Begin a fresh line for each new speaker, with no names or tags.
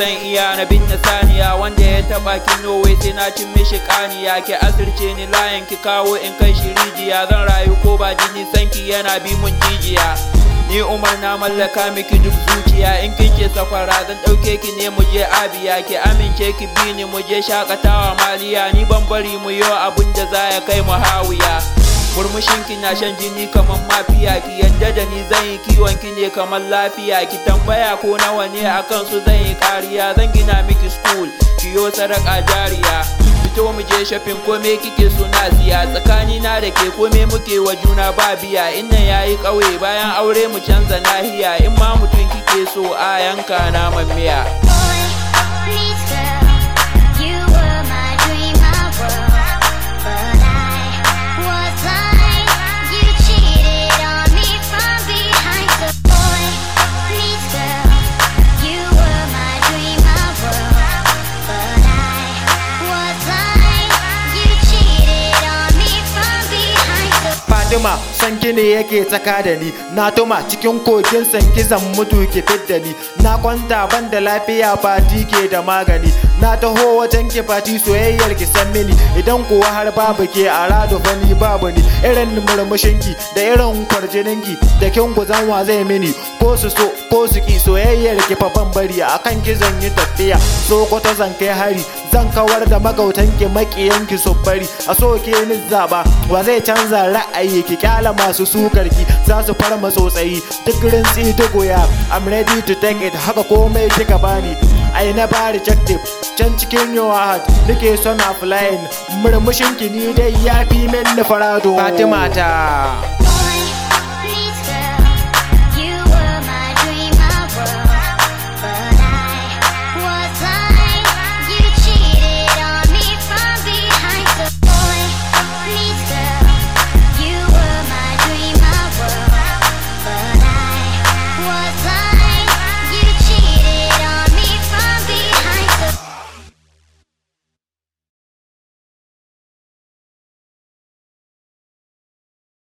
zan iya na bin na saniya wanda ya taba ki Norway sai na cin mishi kaniya ki asirce ni layin ki kawo in kai shi rijiya zan rayu ko ba jini sanki yana bi mun jijiya ni umar na mallaka miki duk zuciya in kin ce safara zan ɗauke ki ne mu je abiya ki amince ki bi ni mu je shakatawa maliya ni ban bari mu yo abun da za ya kai mu hawiya murmushin ki na shan jini kamar mafiya ki yadda da ni zan yi kiwon ki ne kamar lafiya ki tambaya ko nawa ne akan su zan yi kariya zan gina miki school ki yo saraka jariya fito mu je shopping kome kike so na siya tsakani na da ke kome muke wa juna ba biya inna yayi kauye bayan aure mu canza nahiya in ma mutum kike so a yanka naman miya
Boy meets girl, you were my dream, my world, but I was blind. You cheated on me from behind. So boy meets girl, you were my dream, my world, but I was blind. You cheated on me from behind. So
Fatima san ki ne yake tsaka da ni na tuma cikin kogin san zan mutu ki fidda ni na kwanta ban da lafiya fati ke da magani na taho wajen ki fati soyayyar ki san mini idan kuwa har babu ke a rado fani babu ni irin murmushin ki da irin kwarjinin ki da kin guzan wa zai mini ko su so ko su ki soyayyar ki fa ban bari akan ki zan yi tafiya so kwata zan kai hari zan kawar da magautan ki makiyan ki su bari a so ke ni zaba wa zai canza ra'ayi ki kyala masu sukar ki za su farma tsotsayi duk rintsi duk wuya I'm ready to take it haka komai kika bani I never rejected can cikin your heart nake son a flying murmushin ki ni dai yafi min farado Fatima ta